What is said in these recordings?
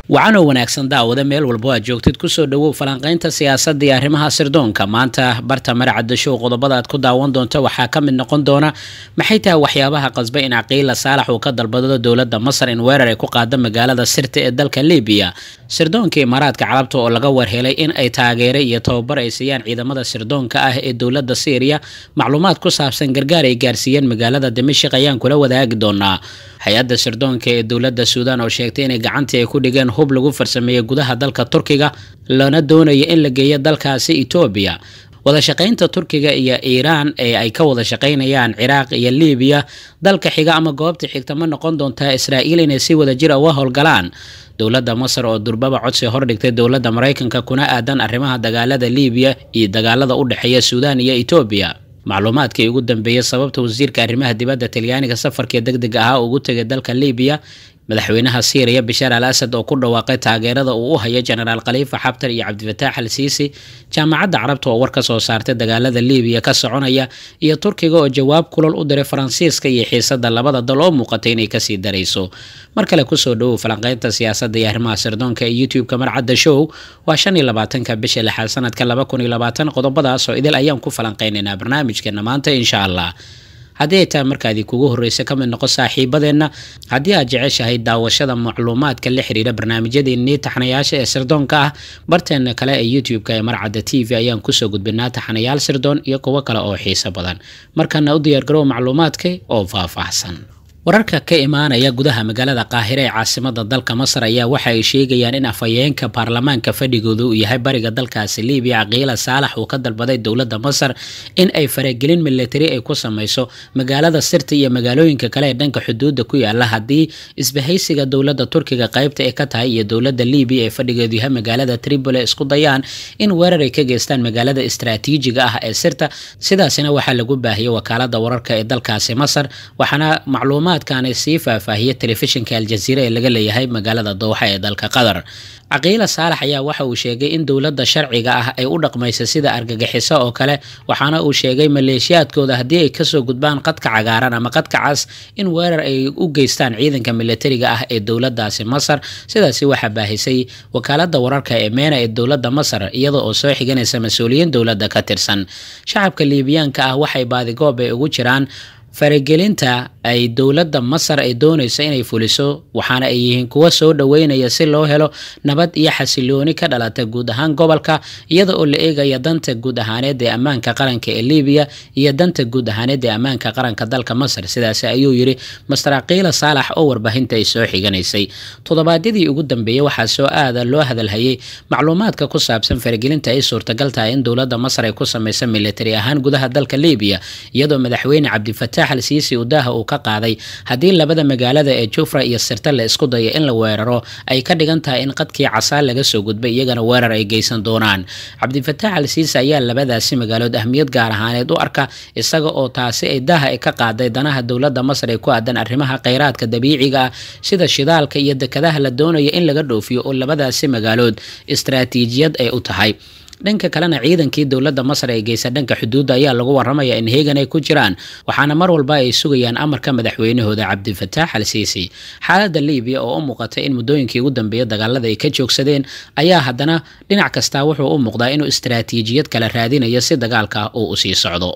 wacanoo wanaagsan daawada meel walbo aad joogtid kusoo dhowow falanqaynta siyaasadda iyo arrimaha sirdoonka maanta barta maracadda show qodobada aad ku daawan doonto waxaa ka mid noqon doona maxay tahay waxyaabaha qasba in caqiila saalax uu ka dalbado dowladda masar in weerar ay ku qaado magaalada sirta ee dalka libiya sirdoonka imaaraadka carabta oo laga warhelay in ay taageere iyo tababar ay siiyaan ciidamada sirdoonka ah ee dowladda syriya macluumaad ku saabsan gargaar ay gaarsiiyeen magaalada dimashik ayaan kula wadaagi doonaa hay-adda sirdoonka ee dowladda suudaan oo sheegtay inay gacantii ay ku dhigeen hub lagu farsameeyey gudaha dalka turkiga lana doonayo in la geeyo dalkaasi etoobiya wadashaqaynta turkiga iyo iiraan ee ay ka wada shaqaynayaan ciraaq iyo libiya dalka xiga ama goobta xigta ma noqon doontaa israa'iil inay si wada jir uga howlgalaan dowladda masar oo durbaba codsi hordhigtay dowladda maraykanka kuna aadan arrimaha dagaalada libiya iyo dagaalada u dhexeeya suudaan iyo etoobiya macluumaadkii ugu dambeeyey sababta wasiirka arrimaha dibadda talyaaniga safarkii deg deg ahaa ugu tegay dalka libiya madaxweynaha syriya bashaar al asad oo ku dhawaaqay taageerada uu u hayo jenaraal khaliifa xabtar iyo cabdifataax al siisi jaamacadda carabta oo war ka soo saartay dagaalada libiya ka soconaya iyo turkiga oo jawaab kulal u diray faransiiska iyo xiisada labada dal oo muuqatay inay kasii darayso mar kale kusoo dhowow falanqeynta siyaasadda iyo arrimaha sirdoonka ee youtube-ka marcadda show waa shan iyo labaatanka bisha lixaad sanadka laba kun iyo labaatan qodobadaas oo idil ayaan ku falanqeynaynaa barnaamijkeena maanta insha allah haddii ay tahay markaadii kugu horreysa ka mid noqo saaxiibadeenna haddii aad jeceshahay daawashada macluumaadka la xiriira barnaamijyadeennii taxanayaasha ee sirdoonka ah barteena kale ee youtube-ka ee marcadda t v ayaan kusoo gudbinaa taxanayaal sirdoon iyo kuwo kale oo xiiso badan markana u diyaargarow macluumaadka oo faahfaahsan wararka ka imaanaya gudaha magaalada qaahire ee caasimada dalka masar ayaa waxa ay sheegayaan in afhayeenka baarlamaanka fadhigooda uu yahay bariga dalkaasi libiya caqiila saalax uu ka dalbaday dowladda masar in ay faragelin milatari ay ku sameyso magaalada sirta iyo magaalooyinka kale ee dhanka xuduudda ku yaala haddii isbahaysiga dowladda turkiga qaybta ee ka tahay iyo dowladda libiya ee fadhigeedu yahay magaalada tripoli isku dayaan in weerar ay ka geystaan magaalada istraatiijiga ah ee sirta sidaasina waxaa lagu baahiyey wakaalada wararka ee dalkaasi masar waxaana macluumaad kan sii faahfaahiya telefishinka aljaziira ee laga leeyahay magaalada dowxa ee dalka qatar caqiila saalax ayaa waxa uu sheegay in dowladda sharciga ah ay u dhaqmaysa sida argagixiso oo kale waxaana uu sheegay maleeshiyaadkooda haddii ay kasoo gudbaan qadka cagaaran ama qadka cas in weerar ay u geystaan ciidanka milatariga ah ee dowladaasi masar sidaasi waxaa baahisay wakaalada wararka ee meena ee dowladda masar iyada oo soo xiganaysa mas-uuliyiin dowladda ka tirsan shacabka liibiyaanka ah waxay baadigoob ay ugu jiraan faragelinta ay dowladda masar ay doonayso inay fuliso waxaana ay yihiin kuwa soo dhoweynaya si loo helo nabad iyo xasilooni ka dhalata guud ahaan gobolka iyada oo la eegaya danta guud ahaaneed ee ammaanka qaranka ee libiya iyo danta guud ahaaneed ee ammaanka qaranka dalka masar sidaasi ayuu yidhi master caqiila saalax oo warbaahinta ay soo xiganaysay toddobaadyadii ugu dambeeyey waxaa soo aada loo hadalhayay macluumaadka ku saabsan faragelinta ay suurtagal tahay in dowladda masar ay ku samaysa militari ahaan gudaha dalka libiya iyadoo madaxweyne cabdifataax al siisi udaaha uu ka qaaday haddii labada magaalada ee jufra iyo sirta la isku dayo in la weeraro ay ka dhigan tahay in qadkii casaa laga soo gudbay iyagana weerar ay geysan doonaan cabdifataax al siisi ayaa labadaasi magaalood ahmiyad gaar ahaaneed u arka isaga oo taasi ay daaha ay ka qaaday danaha dowladda masar ee ku aadan arrimaha kheyraadka dabiiciga ah sida shidaalka iyo dekadaha la doonayo in laga dhoofiyo oo labadaasi magaalood istraatiijiyad ay u tahay dhanka kalena ciidankii dowladda masar ee geysa dhanka xuduudda ayaa lagu waramaya in heegan ay ku jiraan waxaana mar walba ay sugayaan amarka madaxweynahooda cabdifataax al siisi xaaladda libiya oo u muuqatay in muddooyinkii ugu dambeeya dagaalada ay ka joogsadeen ayaa haddana dhinac kastaa wuxuu u muuqdaa inuu istraatiijiyad kala raadinayo si dagaalka uu usii socdo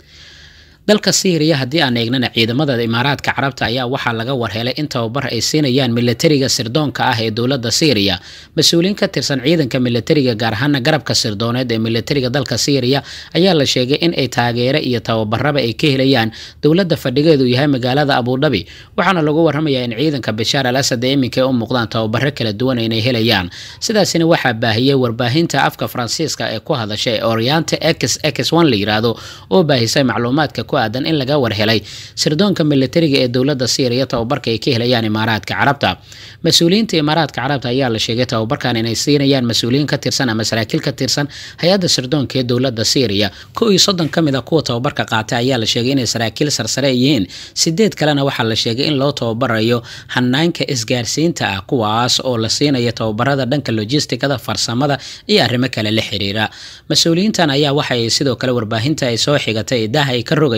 dalka syriya haddii aan eegnana ciidamada imaaraadka carabta ayaa waxaa laga warhelay in tababar ay siinayaan milatariga sirdoonka ah ee dowladda syriya mas-uuliyiin ka tirsan ciidanka milatariga gaar ahaana garabka sirdooneed ee milatariga dalka syriya ayaa la sheegay in ay taageere iyo tababaraba ay ka helayaan dowladda fadhigeedu yahay magaalada abudhabi waxaana lagu waramayaa in ciidanka bashaar al asad ee iminka ay u muuqdaan tababaro kala duwan inay helayaan sidaasina waxaa baahiyey warbaahinta afka faransiiska ee ku hadasha ee oriente x x one la yiraahdo oo baahisay macluumaadka aadan in laga warhelay sirdoonka milatariga ee dowladda syriya tababarka ay ka helayaan imaaraadka carabta mas-uuliyiinta imaaraadka carabta ayaa la sheegay tababarkan inay siinayaan mas-uuliyiin ka tirsan ama saraakiil ka tirsan hay-adda sirdoonka ee dowladda syriya ko iyo soddon ka mid a kuwa tababarka qaatay ayaa la sheegay inay saraakiil sarsare yihiin sideed kalena waxaa la sheegay in loo tababarayo hanaanka isgaarsiinta ah kuwaas oo la siinayo tababarada dhanka logistikada farsamada iyo arrimo kale la xiriira mas-uuliyiintan ayaa waxay sidoo kale warbaahinta ay soo xigatay idaha ay ka rogayaan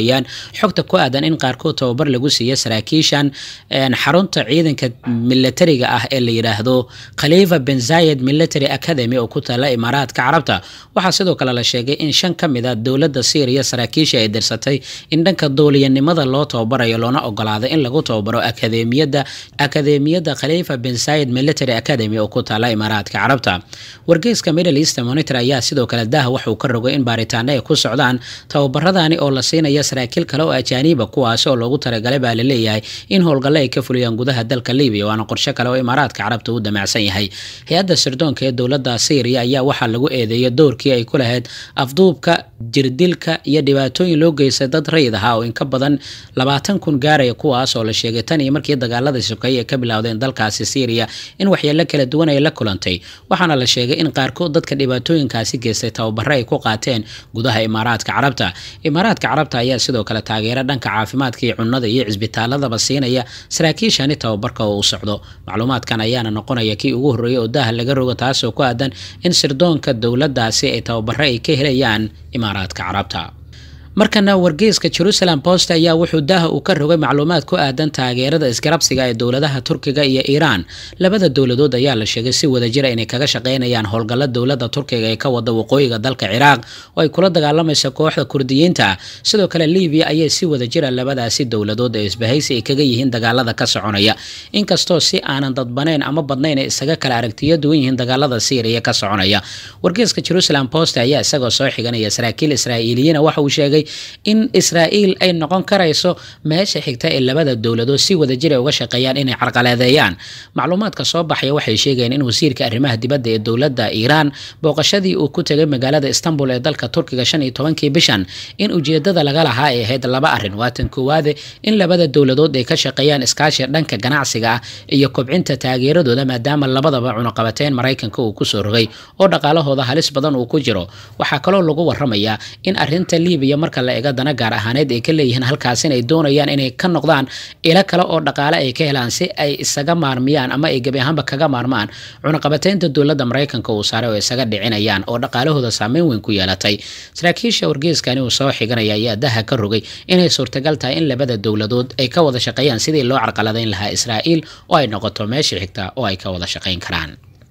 sheegayaan xogta ku aadan in qaarkood tababar lagu siiya saraakiishan xarunta ciidanka milatariga ah ee la yidhaahdo khalifa ben zayed military academy oo ku taala imaaraadka carabta waxaa sidoo kale la sheegay in shan ka mid a dowladda syriya saraakiisha ay dirsatay in dhanka dooliyanimada loo tababarayo loona ogolaaday in lagu tababaro akademiyada akademiyadda khalifa ben zayed military academy oo ku taala imaaraadka carabta wargeyska middle east monitor ayaa sidoo kale daha waxuu ka rogay in baaritaano ay ku socdaan tababaradani oo la siinaya saraakiil kale oo ajaaniiba kuwaasi oo loogu talagalay baa laleeyahay in howlgalle ay ka fuliyaan gudaha dalka libiya waana qorshe kale oo imaaraadka carabta uu damacsan yahay hay-adda sirdoonka ee dowladda syriya ayaa waxaa lagu eedeeyay doorkii ay ku lahayd afduubka jirdilka iyo dhibaatooyin loo geystay dad rayid ahaa oo inka badan labaatan kun gaaraya kuwaas oo la sheegay tan iyo markii dagaaladii sokeeye ay ka bilowdeen dalkaasi syriya in waxyeelo kala duwan ay la kulantay waxaana la sheegay in qaarkood dadka dhibaatooyinkaasi geystay tababaro ay ku qaateen gudaha imaaraadka carabta imaaraadka carabta ayaa sidoo kale taageera dhanka caafimaadka iyo cunnada iyo cisbitaaladaba siinaya saraakiishani tababarka oo u socdo macluumaadkan ayaana noqonaya kii ugu horreeyay oo daha laga rogo taasoo ku aadan in sirdoonka dowladdaasi ay tababaro ay ka helayaan imaaraadka carabta markana wargeyska jerusalem post ayaa wuxuu daaha uu ka rogay macluumaad ku aadan taageerada isgarabsiga ee dowladaha turkiga iyo iiraan labada dowladood ayaa la sheegay si wadajira inay kaga shaqeynayaan howlgalla dowladda turkiga ee ka wada waqooyiga dalka ciraaq oo ay kula dagaalamaysa kooxda kurdiyiinta sidoo kale libiya ayay si wadajira labadaasi dowladood ee isbahaysi ay kaga yihiin dagaalada ka soconaya inkastoo si aanan dadbanayn ama badnayn ay isaga kala aragtiyo duwan yihiin dagaalada syriya ka soconaya wargeyska jerusalem post ayaa isagoo soo xiganaya saraakiil israa'iiliyiina waxa uu sheegay in israa'iil ay noqon karayso meesha xigta ee labada dowladood si wadajir ay uga shaqeeyaan inay carqaladeeyaan macluumaadka soo baxaya waxay sheegayeen in wasiirka arrimaha dibadda ee dowladda iiraan booqashadii uu ku tegay magaalada istanbul ee dalka turkiga shan iyo tobankii bishan in ujeedada laga lahaa ay ahayd laba arrin waatan koowaade in labada dowladood ay ka shaqeeyaan iskaashiga dhanka ganacsiga ah iyo kobcinta taageeradooda maadaama labadaba cunuqabateen maraykanka uu kusoo rogay oo dhaqaalahooda halis badan uu ku jiro waxaa kaloo lagu waramayaa in arinta libiya marka la ega dana gaar ahaaneed ay ka leeyihiin halkaas in ay doonayaan inay ka noqdaan ilo kale oo dhaqaale ay ka helaan si ay isaga maarmiyaan ama ay gebi ahaanba kaga maarmaan cunaqabateynta dowladda maraykanka uu saaray oo isaga dhicinayaan oo dhaqaalahooda saameyn weyn ku yeelatay saraakiisha wargeyskani uu soo xiganaya ayaa daha ka rogay inay suurtagal tahay in labada dowladood ay ka wada shaqeeyaan sidii loo carqaladeyn lahaa israa'iil oo ay noqoto meesha xigta oo ay ka wada shaqeyn karaan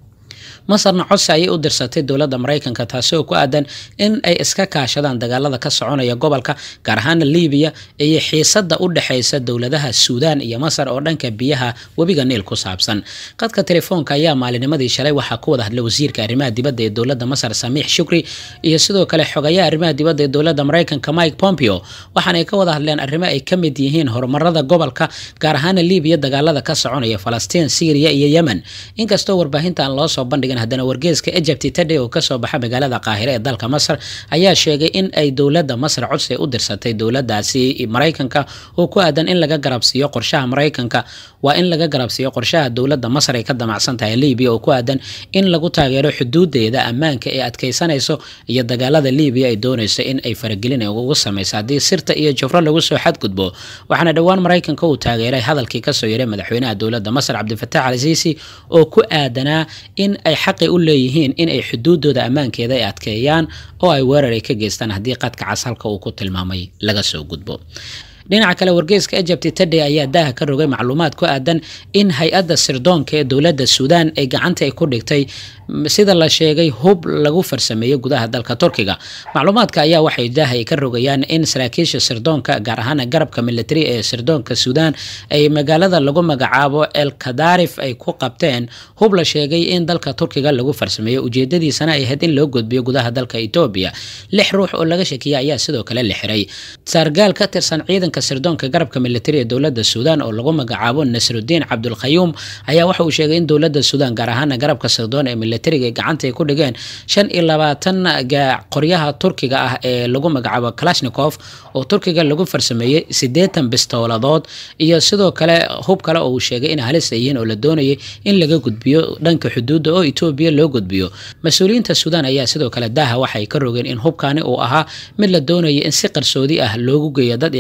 masarna codsi ayay u dirsatay dowladda maraykanka taasi oo ku aadan in ay iska kaashadaan dagaalada ka soconaya gobolka gaar ahaana libiya iyo xiisada u dhexeysa dowladaha suudaan iyo masar oo dhanka biyaha webiga niil ku saabsan qadka telefoonka ayaa maalinimadii shalay waxaa ku wada hadlay wasiirka arrimaha dibadda ee dowladda masar samiix shukri iyo sidoo kale xogayaha arrimaha dibadda ee dowladda maraykanka mike pompeo waxaanay ka wada hadleen arrimo ay ka mid yihiin horumarada gobolka gaar ahaana libiya dagaalada ka soconaya falastiin syriya iyo yemen inkastoo warbaahintan loo soo bandhigin haddana wargeeska egypt tade oo kasoo baxa magaalada qaahire ee dalka masar ayaa sheegay in ay dowladda masar codsi u dirsatay dowladaasi maraykanka oo ku aadan in laga garabsiiyo qorshaha maraykanka waa in laga garabsiiyo qorshaha dowladda masar ay ka damacsan tahay libiya oo ku aadan in lagu taageero xuduudeeda ammaanka ee adkeysanayso iyo dagaalada libiya ay doonayso in ay faragelin ugu sameyso haddii sirta iyo jufro lagu soo xadgudbo waxaana dhowaan maraykanka uu taageeray hadalkii kasoo yaray madaxweynaha dowladda masar cabdifatax al siisi oo ku aadanaa in ay xaqi u leeyihiin in ay xuduudooda ammaankeeda ay adkeeyaan oo ay weerar ay ka geystaan haddii qadka cas halka uu ku tilmaamay laga soo gudbo dhinaca kale wargeyska egypt tade ayaa daaha ka rogay macluumaad ku aadan in hay-adda sirdoonka ee dowladda suudaan ay gacanta ay ku dhigtay sida la sheegay hub lagu farsameeyey gudaha dalka turkiga macluumaadka ayaa waxay daaha ay ka rogayaan in saraakiisha sirdoonka gaar ahaan garabka military ee sirdoonka suudaan ay magaalada lagu magacaabo el kadarif ay ku qabteen hub la sheegay in dalka turkiga lagu farsameeyo ujeedadiisana ay ahayd in loo gudbiyo gudaha dalka etoobiya lix ruux oo laga shakiya ayaa sidoo kale la xiray saargaal ka tirsan ciidanka sirdoonka garabka military ee dowladda suudaan oo lagu magacaabo nasrudiin cabdulkhayuum ayaa waxa uu sheegay in dowladda suudaan gaar ahaana garabka sirdoon ee militariga gacanta ay ku dhigeen shan iyo labaatan qoryaha turkiga ah ee lagu magacaabo kalashnikov oo turkiga lagu farsameeyey siddeetan bistooladood iyo sidoo kale hub kale oo uu sheegay in halis ay yihiin oo la doonayay in laga gudbiyo dhanka xuduudda oo etoobiya loo gudbiyo mas-uuliyiinta suudaan ayaa sidoo kale daaha waxay ka rogeen in hubkaani uu ahaa mid la doonaya in si qarsoodi ah loogu geeyo dad ay cadowgooda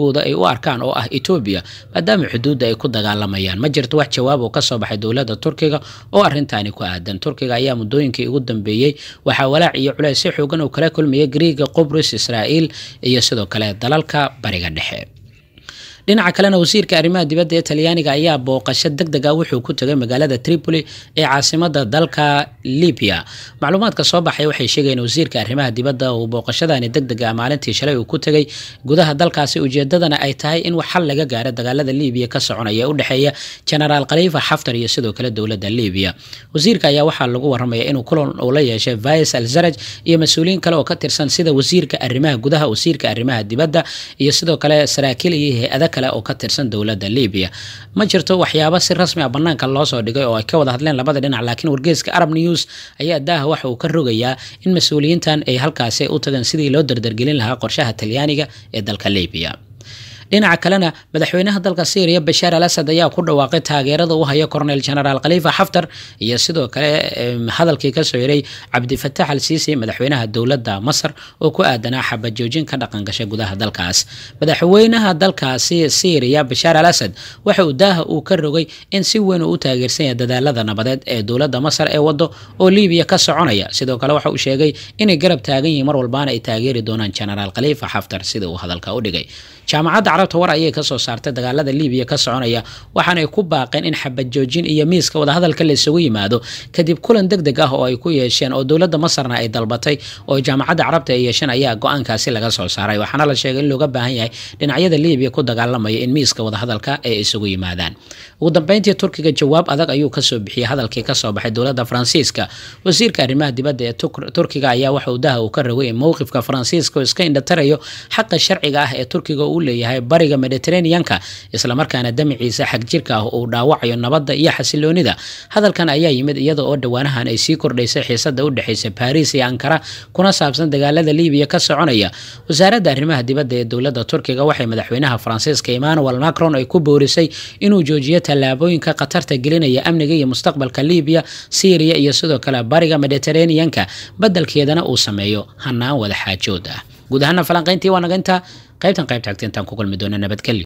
cadowgooda ay u arkaan oo ah etoobiya maadaama xuduudda ay ku dagaalamayaan ma jirto wax jawaab oo kasoo baxay dowladda turkiga oo arrintaani ku aadan turkiga ayaa muddooyinkii ugu dambeeyey waxaa walaac iyo culays si xoogan oo kala kulmaya griiga qubrus israa'iil iyo sidoo kale dalalka bariga dhexe dhinaca kalena wasiirka arrimaha dibadda ee talyaaniga ayaa booqasho deg deg ah wuxuu ku tegay magaalada tripoli ee caasimada dalka libya macluumaadka soo baxay waxay sheegayeen wasiirka arrimaha dibadda uu booqashadani deg deg ah maalintii shalay uu ku tegay gudaha dalkaasi ujeedadana ay tahay in wax xal laga gaaro dagaalada libiya ka soconaya ee u dhexeeya genaraal khaliifa xaftar iyo sidoo kale dowladda libiya wasiirka ayaa waxaa lagu waramaya inuu kulan uu la yeeshay vais al zaraj iyo mas-uuliyiin kale oo ka tirsan sida wasiirka arrimaha gudaha wasiirka arrimaha dibadda iyo sidoo kale saraakiil iyo hay-ada kale oo ka tirsan dowladda libiya ma jirto waxyaabo si rasmi ah banaanka loo soo dhigay oo ay ka wada hadleen labada dhinac laakiin wargeyska arab news ayaa daaha waxa uu ka rogayaa in mas-uuliyiintan ay halkaasi u tageen sidii loo dardargelin lahaa qorshaha talyaaniga ee dalka libiya dhinaca kalena madaxweynaha dalka syriya bashaar al asad ayaa ku dhawaaqay taageerada u haya cornel genaraal khaliifa xaftar iyo sidoo kale hadalkii kasoo hiray cabdifatax al siisi madaxweynaha dowladda masar oo ku aadanaa xabajoojin ka dhaqan gashay gudaha dalkaas madaxweynaha dalkaasi syriya bashaar al asad waxa uu daaha uu ka rogay in si weyn uu u taageersan yahay dadaalada nabadeed ee dowladda masar ee wado oo libiya ka soconaya sidoo kale waxa uu sheegay inay garab taagan yihiin mar walbaana ay taageeri doonaan genaraal khaliifa xaftar sida uu hadalka u dhigay jaamacadda carabta war ayay kasoo saartay dagaalada libiya ka soconaya waxaanay ku baaqeen in xabad joojin iyo miiska wadahadalka la isugu yimaado kadib kulan deg deg ah oo ay ku yeesheen oo dowladda masarna ay dalbatay oo jaamacadda carabta ay yeesheen ayaa go-aankaasi laga soo saaray waxaana la sheegay in looga baahan yahay dhinacyada libiya ku dagaalamaya in miiska wadahadalka ay isugu yimaadaan ugu dambeyntii turkiga jawaab adag ayuu kasoo bixiyey hadalkii kasoo baxay dowladda faransiiska wasiirka arrimaha dibadda ee turkiga ayaa waxa uu daha uu ka rogay in mowqifka faransiiska oo iska indhatarayo xaqa sharciga ah ee turkiga uu leeyahay bariga mediterraneanka islamarkaana damiciisa xag jirka ah uu dhaawacayo nabadda iyo xasiloonida hadalkan ayaa yimid iyada oo dhowaanahan ay sii kordhaysay xiisada u dhexaysa baris iyo ankara kuna saabsan dagaalada libiya ka soconaya wasaaradda arrimaha dibadda ee dowladda turkiga waxay madaxweynaha faransiiska emmanuel macron ay ku boorisay inuu joojiyo tallaabooyinka khatarta gelinaya amniga iyo mustaqbalka libiya syriya iyo sidoo kale bariga mediterraneanka beddelkeedana uu sameeyo hanaan wada xaajood ah guud ahaana falanqayntii waa naga intaa qaybtan qaybta agta intaan ku kulmi doona nabadgelyo